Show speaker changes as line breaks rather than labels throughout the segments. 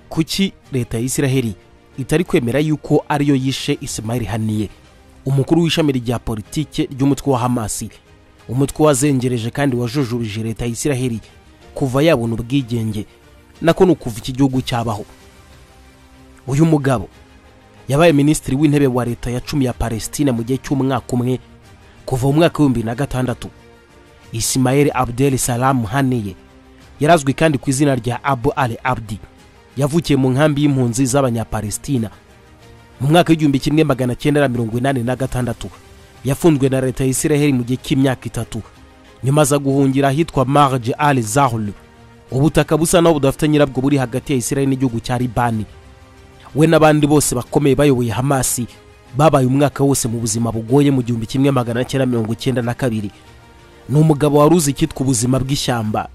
kuki leta ya israheli itari kwemera yuko ariyo yishe isimayeli haniye umukuru w'ishami rya politike ry'umutwe wa hamasi umutwe wazengereje kandi wajujurije leta ya israheli kuva yabona ubwigenge nako ni ukuva iki gihugu cyabaho uyu mugabo yabaye minisitiri w'intebe wa leta ya cumi ya palesitine mu gihe cy'umwaka umwe kuva mu mwaka w'ibihumbi na gatandatu isimayeli abdel salamu haniye yarazwi kandi ku izina rya abu al abdi yavukiye mu nkambi y'impunzi z'abanyapalesitina mu mwaka w'igihumbi kimwe magana cyenda na mirongo inani na gatandatu yafunzwe na leta ya israheli mu gihe cy'imyaka itatu nyuma aza guhungira ahitwa marge al zahul ubutaka busa naho budafite nyirabwo buri hagati ya israheli n'igihugu cya libani we n'abandi bose bakomeye bayoboye hamasi babaye umwaka wose mu buzima bugoye mu gihumbi kimwe magana cyenda mirongo icyenda na kabiri ni umugabo wari uzi icyitwa ubuzima bw'ishyamba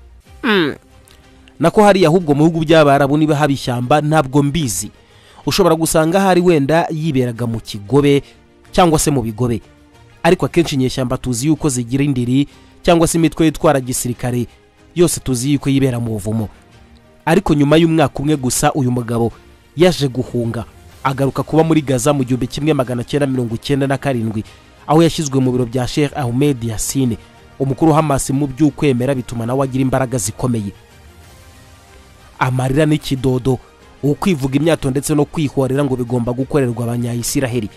nako hariya ahubwo mu bihugu by'abarabu niba haba ishyamba ntabwo mbizi ushobora gusanga ahari wenda yiberaga mu kigobe cyangwa se mu bigobe ariko akenshi inyeshyamba tuzi yuko zigira indiri cyangwa se imitwe yitwara gisirikare yose tuzi yuko yibera mu buvumo ariko nyuma y'umwaka umwe gusa uyu mugabo yaje guhunga agaruka kuba muri gaza mu gihumbi kimwe magana cyenda mirongo icyenda na karindwi aho yashyizwe mu biro bya sheikh ahmed yasine umukuru hamasi mu by'ukwemera bituma nawe agira imbaraga zikomeye amarira n'ikidodo ukwivuga imyato ndetse no kwihorera ngo bigomba gukorerwa abanyayisiraheli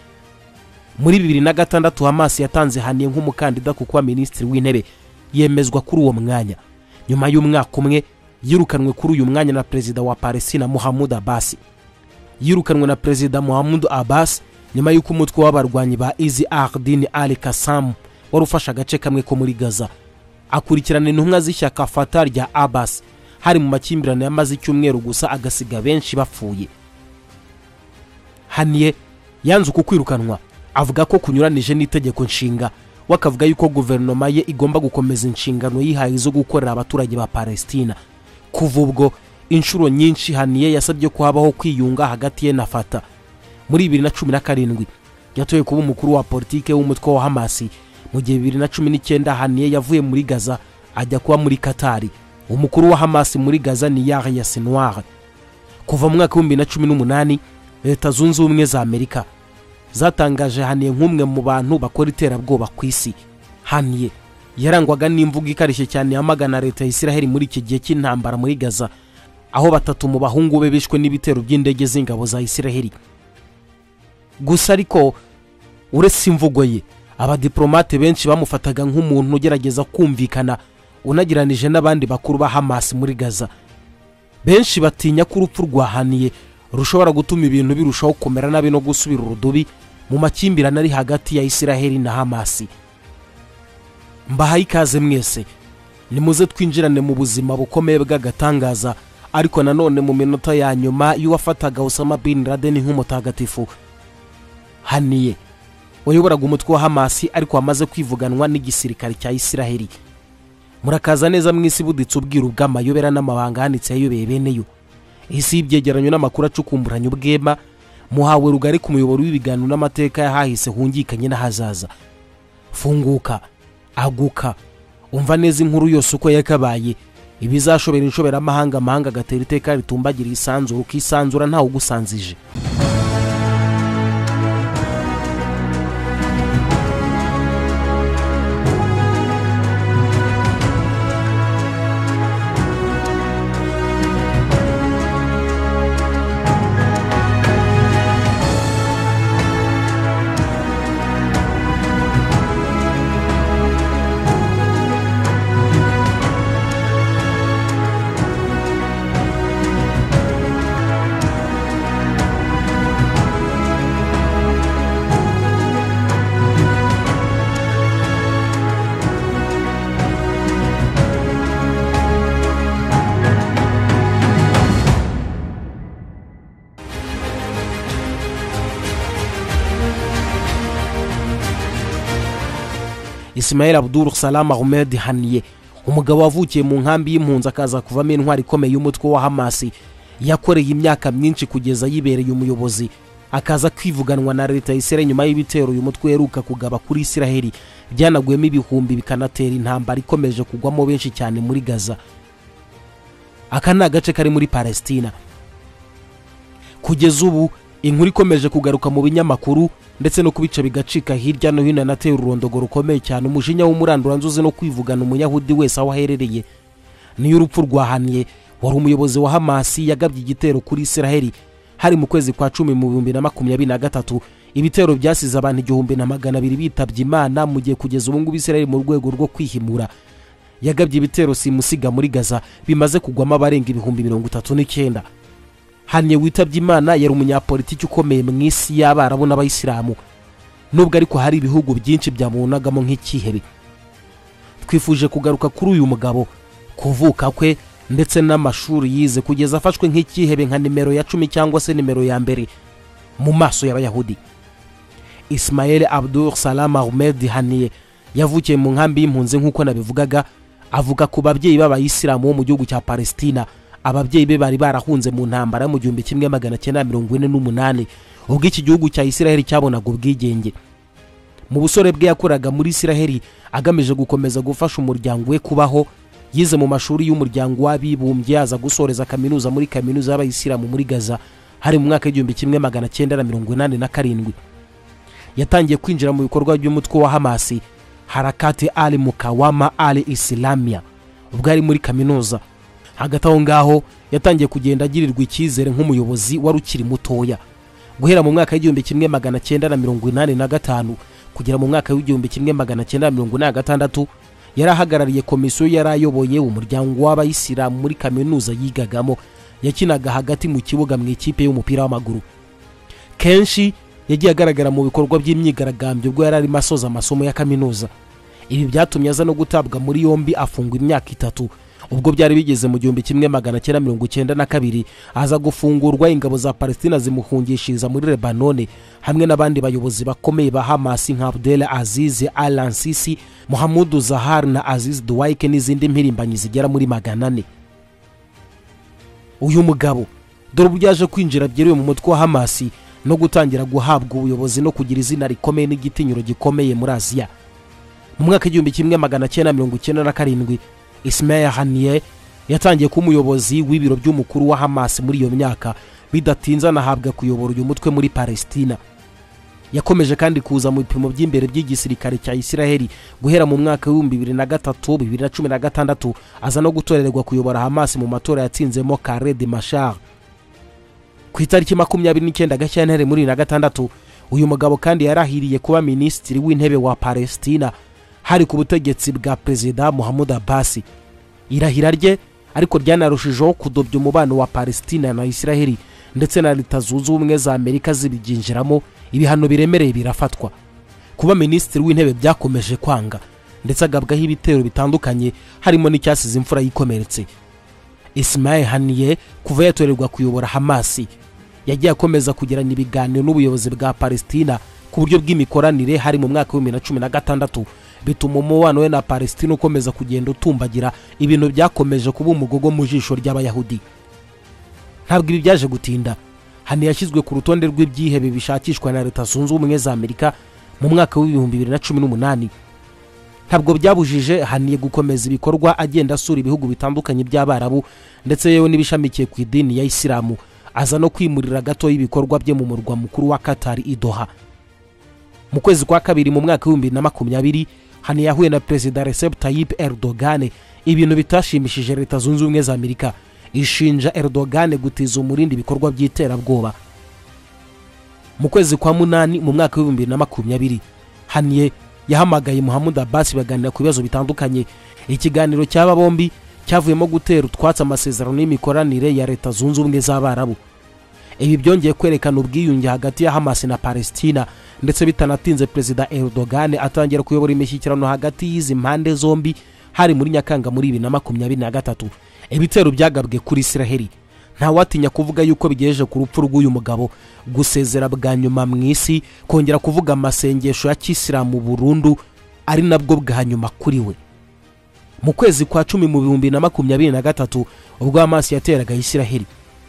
muri bibiri na gatandatu hamasi yatanze haniye nk'umukandida ku kuba minisitiri w'intebe yemezwa kuri uwo mwanya nyuma y'umwaka umwe yirukanwe kuri uyu mwanya na perezida wa palestina muhammud abasi yirukanwe na perezida muhammud abasi nyuma y'uko umutwe w'abarwanyi ba izi ardini ali kasamu wari ufashe agace kamwe ko muri gaza akurikirana intumwa z'ishyaka fata rya abasi hari mu makimbirane yamaze icyumweru gusa agasiga benshi bapfuye haniye yanze uku kwirukanwa avuga ko kunyuranije n'itegeko nshinga we akavuga yuko guverinoma ye igomba gukomeza inshingano yihaye zo gukorera abaturage ba palestina kuva ubwo inshuro nyinshi haniye yasabye ko habaho kwiyunga hagati ye na fata muri bibiri na cumi na karindwi yatoye kuba umukuru wa politiki w'umutwe wa hamasi mu gihe bibiri na cumi n'icyenda haniye yavuye muri gaza ajya kuba muri katari umukuru wa hamasi muri gaza ni yari ya sinuwari kuva mu mwaka w'ibihumbi bibiri na cumi n'umunani leta zunze ubumwe za amerika zatangaje haniye nk'umwe mu bantu bakora iterabwoba ku isi haniye yarangwaga n'imvugo ikarishye cyane yamagana leta ya israheli muri iki gihe cy'intambara muri gaza aho batatu mu bahungu be bishwe n'ibitero by'indege z'ingabo za israheli gusa ariko uretse imvugo ye abadiporomate benshi bamufataga nk'umuntu ugerageza kumvikana unageranije n'abandi bakuru ba hamasi muri gaza benshi batinya ko urupfu rwahaniye rushobora gutuma ibintu birushaho kumera nabi no gusubira urudubi mu makimbirane ari hagati ya israheli na hamasi mbahaye ikaze mwese nimuze twinjirane mu buzima bukomeye bw'agatangaza ariko nanone mu minota ya nyuma y'uwafataga usama bin laden nk'umutagatifu haniye wayoboraga umutwe wa hamasi ariko wamaze kwivuganwa n'igisirikare cya israheli murakaza neza mu isi buditse ubwiru bw'amayobera n'amabanga ahanitse yayobeye beneyo isi y'ibyegeranyo n'amakuru acukumburanye ubwema muhawe rugari ku muyoboro w'ibiganiro n'amateka yahahise hungikanye n'ahazaza funguka aguka umva neza inkuru yose uko yakabaye ibizashobera inshoberamahanga amahanga agatera iteka ritumbagira isanzura ukisanzura ntawe ugusanzije isimayeli abuduru salama ahmed haniye umugabo wavukiye mu nkambi y'impunzi akaza kuvamo intwari ikomeye y'umutwe wa hamasi yakoreye imyaka myinshi kugeza yibereye umuyobozi akaza kwivuganwa na leta ya israheli nyuma y'ibitero uyu mutwe uheruka kugaba kuri israheli byanaguyemo ibihumbi bikanatera intambara ikomeje kugwamo benshi cyane muri gaza aka ni agace kari muri palestina kugeza ubu inkuru ikomeje kugaruka mu binyamakuru ndetse no kubica bigacika hirya no hino anateye ururondogoro rukomeye cyane umujinya w'umuranduranzuzi no kwivugana umunyahudi wese aho aherereye niyo urupfu rwahaniye wari umuyobozi wa hamasi yagabye igitero kuri israheli hari mu kwezi kwa cumi mu bihumbi na makumyabiri na gatatu ibitero byasize abantu igihumbi na magana abiri bitabye imana mu gihe kugeza ubu ngubu israheli mu rwego rwo kwihimura yagabye ibitero simusiga muri gaza bimaze kugwamo abarenga ibihumbi mirongo itatu n'icyenda haniye witabye imana yari umunyapolitiki ukomeye mu isi y'abarabu n'abayisilamu nubwo ariko hari ibihugu byinshi byamubonagamo nk'icyihebe twifuje kugaruka kuri uyu mugabo kuvuka kwe ndetse n'amashuri yize kugeza afashwe nk'icyihebe nka nimero ya cumi cyangwa se nimero ya mbere mu maso y'abayahudi ismael abdul salam ahmed haniye yavukiye mu nkambi y'impunzi nk'uko nabivugaga avuga ku babyeyi b'abayisilamu bo mu gihugu cya palesitina ababyeyi be bari barahunze mu ntambara mu gihumbi kimwe magana cyenda mirongo ine n'umunani ubwo iki gihugu cya isiraheli cyabonaga ubwigenge mu busore bwe yakoraga muri isiraheli agamije gukomeza gufasha umuryango we kubaho yize mu mashuri y'umuryango w'abibumbye aza gusoreza kaminuza muri kaminuza y'abayisilamu muri gaza hari mu mwaka w'igihumbi kimwe magana cyenda na mirongo inani na karindwi yatangiye kwinjira mu bikorwa by'umutwe wa hamasi harakati ali mukawama ali isilamiya ubwo ari muri kaminuza hagati aho ngaho yatangiye kugenda agirirwa icyizere nk'umuyobozi wari ukiri mutoya guhera mu mwaka w'igihumbi kimwe magana cyenda na mirongo inani na gatanu kugera mu mwaka w'igihumbi kimwe magana cyenda na mirongo inani na gatandatu yari ahagarariye komisiyo yari ayoboye umuryango w'abayisilamu muri kaminuza yigagamo yakinaga hagati mu kibuga mu ikipe y'umupira w'amaguru kenshi yagiye agaragara mu bikorwa by'imyigaragambyo ubwo yari arimo asoza amasomo ya kaminuza ibi byatumye aza no gutabwa muri yombi afungwa imyaka itatu ubwo byari bigeze mu gihumbi kimwe magana cyenda mirongo icyenda na kabiri aza gufungurwa ingabo za palestina zimuhungishiriza muri lebanone hamwe n'abandi bayobozi bakomeye ba hamasi nka abdel aziz alansisi muhamudu zahar na aziz duwaike n'izindi mpirimbanyi zigera muri magana ane uyu mugabo dore uburyo yaje kwinjira byeruye mu mutwe wa hamasi no gutangira guhabwa ubuyobozi no kugira izina rikomeye n'igitinyiro gikomeye muri aziya mu mwaka w'igihumbi kimwe magana cyenda mirongo icyenda na karindwi ismail haniye yatangiye kuba umuyobozi w'ibiro by'umukuru wa hamasi muri iyo myaka bidatinze anahabwa kuyobora uyu mutwe muri palestina yakomeje kandi kuza mu bipimo by'imbere by'igisirikare cya isiraheli guhera mu mwaka w'ibihumbi bibiri na gatatu bibiri na cumi na gatandatu aza no gutorerwa kuyobora hamasi mu matora yatsinzemo kare de mashar ku itariki makumyabiri n'icyenda gashyantare muri bibiri na gatandatu uyu mugabo kandi yarahiriye kuba minisitiri w'intebe wa palestina hari ku butegetsi bwa perezida muhammad abasi irahira rye ariko ryanarushijeho kudobya umubano wa palestina na isiraheli ndetse na leta zunze ubumwe za amerika zibibyinjiramo ibihano biremereye birafatwa kuba minisitiri w'intebe byakomeje kwanga ndetse agabwaho ibitero bitandukanye harimo n'icyasize imfura yikomeretse ismail haniye kuva yatorerwa kuyobora hamasi yagiye akomeza kugirana ibiganiro n'ubuyobozi bwa palestina ku buryo bw'imikoranire hari mu mwaka w'ibihumbi na cumi na gatandatu bituma umubano we na palestina ukomeza kugenda utumbagira ibintu byakomeje kuba umugogo mu jisho ry'abayahudi ntabwo ibi byaje gutinda hani yashyizwe ku rutonde rw'ibyihebe bishakishwa na leta zunze ubumwe za amerika mu mwaka w'ibihumbi bibiri na cumi n'umunani ntabwo byabujije haniye gukomeza ibikorwa agenda asura ibihugu bitandukanye by'abarabu ndetse yewe n'ibishamikiye ku idini ya isilamu aza no kwimurira gato y'ibikorwa bye mu murwa mukuru wa katari idoha mu kwezi kwa kabiri mu mwaka w'ibihumbi bibiri na makumyabiri hano yahuye na perezida recep tayyip erdogan ibintu bitashimishije leta zunze ubumwe za amerika ishinja erdogan gutiza umurindi ibikorwa by'iterabwoba mu kwezi kwa munani mu mwaka w'ibihumbi bibiri na makumyabiri haniye yahamagaye muhammad abasi baganira ku bibazo bitandukanye ikiganiro cy'aba bombi cyavuyemo gutera utwatsi amasezerano y'imikoranire ya leta zunze ubumwe z'abarabu ibi byongeye kwerekana ubwiyunge hagati ya hamasi na palestina ndetse bitanatinze perezida erdogan atangira kuyobora imishyikirano hagati y'izi mpande zombi hari muri nyakanga muri bibiri na makumyabiri na gatatu ibitero byagabwe kuri isiraheli ntawatinya kuvuga yuko bigejeje ku rupfu rw'uyu mugabo gusezera bwa nyuma mu isi kongera kuvuga amasengesho ya kisilamu burundu ari nabwo bwa nyuma kuri we mu kwezi kwa cumi mu bihumbi na makumyabiri na gatatu ubwo amaso yateraga isiraheli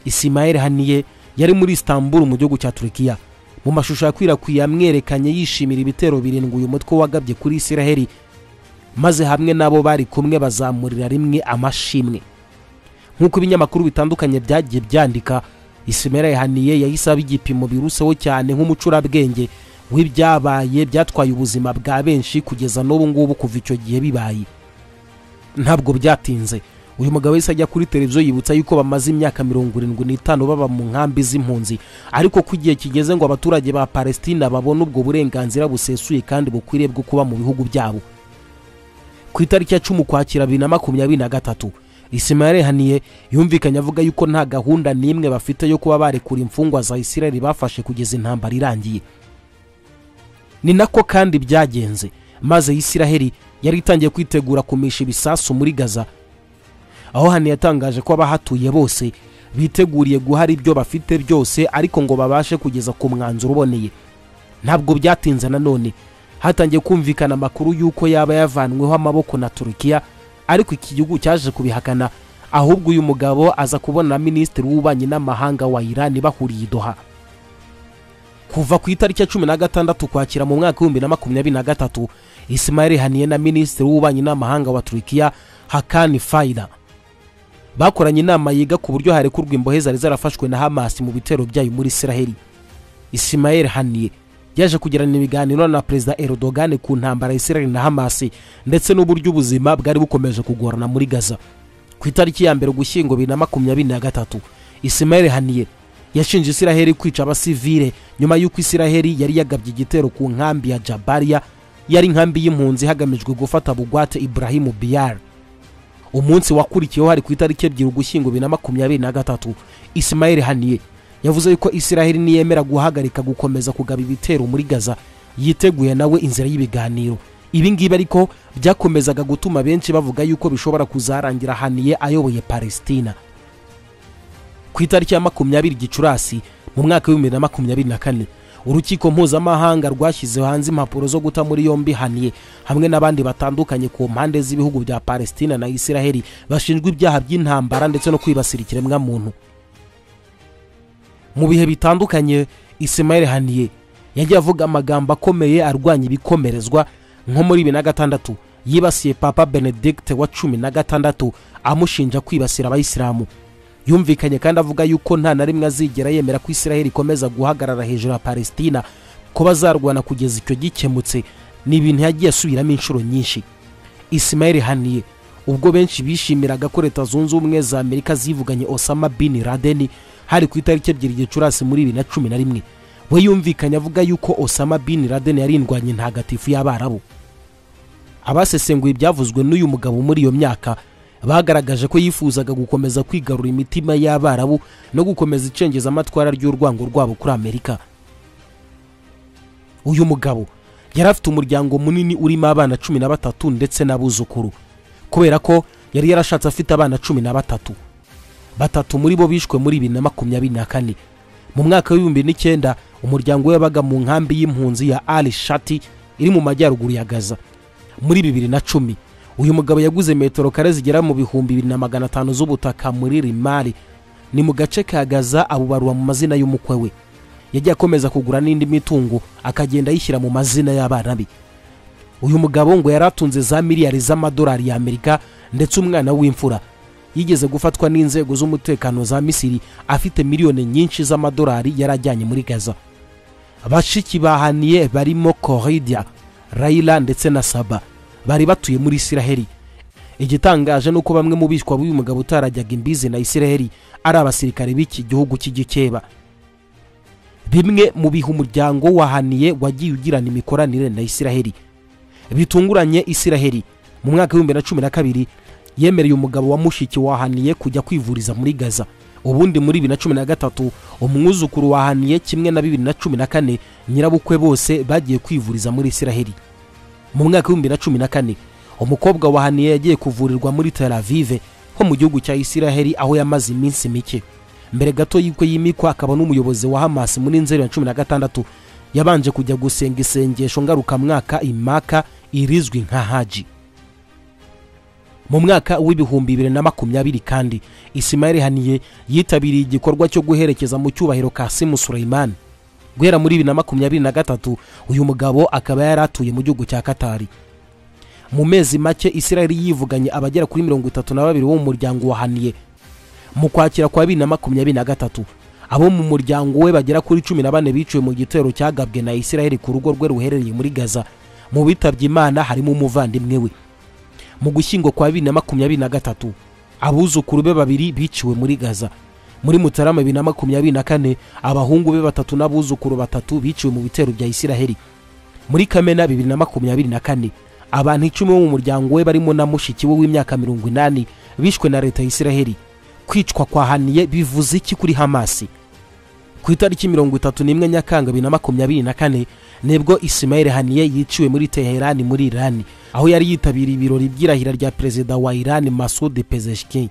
isimayeli haniye yari muri istanbul mu gihugu cya turukiya mu mashusho yakwirakwiye yamwerekanye yishimira ibitero birindwi uyu mutwe wagabye kuri isiraheli maze hamwe n'abo bari kumwe bazamurira rimwe amashimwe nk'uko ibinyamakuru bitandukanye byagiye byandika isimera yahaniye yahise aba igipimo biruseho cyane nk'umucurabwenge w'ibyabaye byatwaye ubuzima bwa benshi kugeza n'ubu ngubu kuva icyo gihe bibaye ntabwo byatinze uyu mugabo yahise ajya kuri televiziyo yibutsa yuko bamaze imyaka mirongo irindwi n'itanu baba mu nkambi z'impunzi ariko ko igihe kigeze ngo abaturage ba palestina babone ubwo burenganzira busesuye kandi bukwiriye bwo kuba mu bihugu byabo ku itariki ya cumi ukwakira bibiri na makumyabiri na gatatu isima yarehaniye yumvikanye avuga yuko nta gahunda n'imwe bafite yo kuba barekura imfungwa za isirayeli bafashe kugeza intambara irangiye ni nako kandi byagenze maze isiraheli yari itangiye kwitegura kumisha ibisasu muri gaza aho hano yatangaje ko abahatuye bose biteguriye guhara ibyo bafite byose ariko ngo babashe kugeza ku mwanzuro uboneye ntabwo byatinze nanone hatangiye kumvikana amakuru y'uko yaba yavanweho amaboko na turukiya ariko iki gihugu cyaje kubihakana ahubwo uyu mugabo aza kubona minisitiri w'ububanyi n'amahanga wa irani bahuriye idoha kuva ku itariki ya cumi na gatandatu kwakira mu mwaka w'ibihumbi na makumyabiri na gatatu isimayeli haniye na minisitiri w'ububanyi n'amahanga wa turukiya hakani fayida bakoranye inama yiga ku buryo harekurwa imbohe zari zarafashwe na hamasi mu bitero byayo muri isiraheli isimayeli haniye yaje kugirana ibiganiro na perezida erodogane ku ntambara ya isiraheli na hamasi ndetse n'uburyo ubuzima bwari bukomeje kugorana muri gaza ku itariki ya mbere ugushyingo bibiri na makumyabiri na gatatu isimayeli haniye yashinje isiraheli kwica abasivire nyuma y'uko isiraheli yari yagabye igitero ku nkambi ya jabariya yari inkambi y'impunzi hagamijwe gufata bugwate iburahimu biyari umunsi wakurikiyeho hari ku itariki ebyiri ugushyingo bibiri na makumyabiri na gatatu isimayeli haniye yavuze yuko isiraheli niyemera guhagarika gukomeza kugaba ibitero muri gaza yiteguye nawe inzira y'ibiganiro ibi ngibi ariko byakomezaga gutuma benshi bavuga yuko bishobora kuzarangira haniye ayoboye palesitina ku itariki ya makumyabiri gicurasi mu mwaka w'ibihumbi bibiri na makumyabiri na kane urukiko mpuzamahanga rwashyize hanze impapuro zo guta muri yombi haniye hamwe n'abandi batandukanye ku mpande z'ibihugu bya palesitina na isiraheli bashinjwa ibyaha by'intambara ndetse no kwibasira ikiremwamuntu mu bihe bitandukanye isimayeli haniye yagiye avuga amagambo akomeye arwanya ibikomerezwa nko muri bibiri na gatandatu yibasiye papa benedigite wa cumi na gatandatu amushinja kwibasira abayisilamu yumvikanye kandi avuga yuko nta na rimwe azigera yemera ko isiraheli ikomeza guhagarara hejuru ya palesitina ko bazarwana kugeza icyo gikemutse ni ibintu yagiye asubiramo inshuro nyinshi isimayeli haniye ubwo benshi bishimiraga ko leta zunze ubumwe za amerika zivuganye osama bin radeni hari ku itariki ebyiri gicurasi muri bibiri na cumi na rimwe we yumvikanye avuga yuko osama bin radeni yari indwanya intagatifu y'abarabu abasesenguye ibyavuzwe n'uyu mugabo muri iyo myaka bagaragaje ko yifuzaga gukomeza kwigarura imitima y'abarabu no gukomeza icengeza amatwara ry'urwango rwabo kuri amerika uyu mugabo yari afite umuryango munini urimo abana cumi na batatu ndetse n'abuzukuru kubera ko yari yarashatse afite abana cumi na batatu batatu muri bo bishwe muri bibiri na makumyabiri na kane mu mwaka w'ibihumbi n'icyenda umuryango we wabaga mu nkambi y'impunzi ya ali shati iri mu majyaruguru ya gaza muri bibiri na cumi uyu mugabo yaguze metero kare zigera mu bihumbi bibiri na magana atanu z'ubutaka muri rimari ni mu gace ka gaza abubarura mu mazina y'umukwe we yagiye akomeza kugura n'indi mitungo akagenda ayishyira mu mazina y'abana be uyu mugabo ngo yari atunze za miliyari z'amadolari y'amerika ndetse umwana w'imfura yigeze gufatwa n'inzego z'umutekano za misiri afite miliyoni nyinshi z'amadolari yari ajyanye muri gaza bashiki bahaniye barimo koridia rayila ndetse na saba bari batuye muri isiraheli igitangaje ni uko bamwe mu bishwa b'uyu mugabo utarajyaga imbizi na isiraheli ari abasirikare b'iki gihugu cy'igikeba bimwe mu biha umuryango wahaniye wagiye ugirana imikoranire na isiraheli bitunguranye isiraheli mu mwaka w'ibihumbi na cumi na kabiri yemereye umugabo wa mushiki wahaniye kujya kwivuriza muri gaza ubundi muri bibiri na cumi na gatatu umwuzukuru wahaniye kimwe na bibiri na cumi na kane nyirabukwe bose bagiye kwivuriza muri isiraheli mu mwaka w'ibihumbi na cumi na kane umukobwa wahaniye yagiye kuvurirwa muri tel avive ho mu gihugu cya isiraheli aho yamaze iminsi mike mbere gato y'uko yimikwa akaba n'umuyobozi wa hamasi muri nzeri ya cumi na gatandatu yabanje kujya gusenga isengesho ngarukamwaka imaka irizwi nka haji mu mwaka w'ibihumbi bibiri na makumyabiri kandi isimayeli haniye yitabiriye igikorwa cyo guherekeza mu cyubahiro ka simu sureyimani guhera muri bibiri na makumyabiri na gatatu uyu mugabo akaba yari atuye mu gihugu cya katari mu mezi make isiraheli yivuganye abagera kuri mirongo itatu na babiri bo mu muryango wahaniye mu kwakira kwa bibiri na makumyabiri na gatatu abo mu muryango we bagera kuri cumi na bane biciwe mu gitero cyagabwe na isiraheli ku rugo rwe ruherereye muri gaza mu bitabye imana harimo umuvandimwe we mu gushyingo kwa bibiri na makumyabiri na gatatu abuzukuru be babiri biciwe muri gaza muri mutarama bibiri na makumyabiri na kane abahungu be batatu n'abuzukuru batatu biciwe mu bitero bya isiraheli muri kamena bibiri na makumyabiri na kane abantu icumi bo mu muryango we barimo na mushiki we w'imyaka mirongo inani bishwe na leta ya isiraheli kwicwa kwa haniye bivuze iki kuri hamasi ku itariki mirongo itatu n'imwe nyakanga bibiri na makumyabiri na kane nibwo isimayeli haniye yiciwe muri teherani muri irani aho yari yitabiriye ibirori by'irahira rya perezida wa irani masudi pezeshki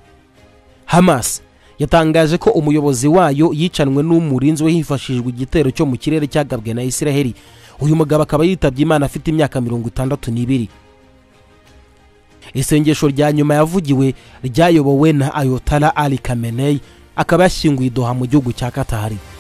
hamas yatangaje ko umuyobozi wayo yicanwe n'umurinzi we hifashishijwe igitero cyo mu kirere cyagabwe na isiraheli uyu mugabo akaba yitabye imana afite imyaka mirongo itandatu n'ibiri isengesho rya nyuma yavugiwe ryayobowe na ayotara ari kameneyi akaba yashyinguye idoha mu gihugu cya katari